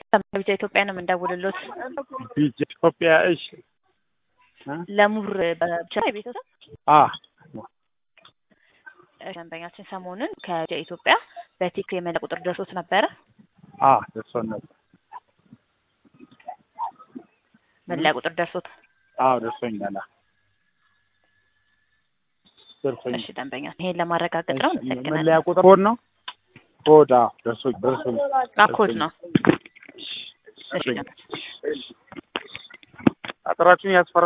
ቪዛ ኢትዮጵያ ነው የምንደውልሎት። ቢጅ ኢትዮጵያ እሺ እ ለሙር በብቻ የቤተሰብ አ ደንበኛችን ሰሞኑን ከቪዛ ኢትዮጵያ በቴክ የመለያ ቁጥር ደርሶት ነበረ። አ ደርሶን ነበር። መለያ ቁጥር ደርሶት። አዎ ደርሶኛል። አ ደርሶኛል። እሺ ደንበኛ ይሄን ለማረጋገጥ ነው። እሺ፣ እንሰግናለን። መለያ ቁጥር ኮድ ነው ኮድ አዎ ደርሶኝ ደርሶኝ ኮድ ነው። እሺ አጥራችሁን ያስፈራ